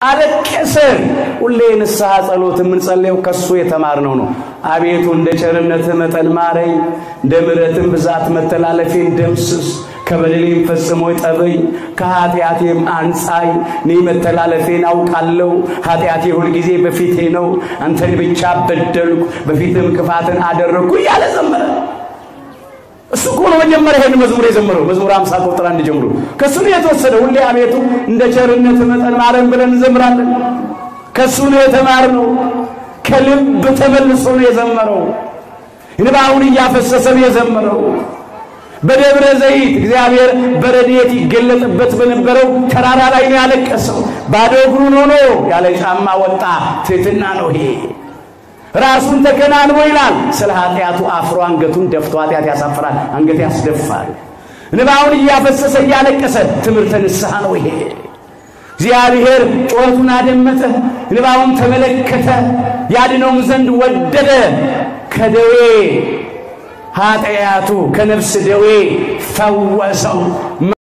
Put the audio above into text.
አለቀሰ። ሁሌ ንስሐ ጸሎት የምንጸልየው ከሱ የተማርነው ነው። አቤቱ እንደ ቸርነትህ መጠን ማረኝ፣ እንደ ምሕረትም ብዛት መተላለፌን ደምስስ፣ ከበደሌም ፈጽሞ ጠበኝ፣ ከኃጢአቴም አንጻኝ። እኔ መተላለፌን አውቃለሁ፣ ኃጢአቴ ሁልጊዜ በፊቴ ነው። አንተን ብቻ በደልኩ፣ በፊትም ክፋትን አደረግኩ እያለ ዘመረ። እሱ እኮ ነው መጀመሪያ ይሄን መዝሙር የዘመረው። መዝሙር 50 ቁጥር አንድ ጀምሮ ከሱ ነው የተወሰደ። ሁሌ አቤቱ እንደ ቸርነት መጠን ማረን ብለን እንዘምራለን። ከሱ ነው የተማርነው። ከልብ ተመልሶ ነው የዘመረው። እንባውን እያፈሰሰ ነው የዘመረው። በደብረ ዘይት እግዚአብሔር በረድኤት ይገለጥበት በነበረው ተራራ ላይ ነው ያለቀሰው። ባዶ እግሩን ሆኖ ያለ ጫማ ወጣ። ትሕትና ነው ይሄ። ራሱን ተከናንቦ ይላል። ስለ ኃጢአቱ አፍሮ አንገቱን ደፍቶ ኃጢአት ያሳፍራል፣ አንገት ያስደፋል። እንባውን እያፈሰሰ እያለቀሰ ትምህርተ ንስሐ ነው ይሄ። እግዚአብሔር ጩኸቱን አደመጠ፣ እንባውን ተመለከተ፣ ያድነውም ዘንድ ወደደ። ከደዌ ኃጢአቱ ከነፍስ ደዌ ፈወሰው።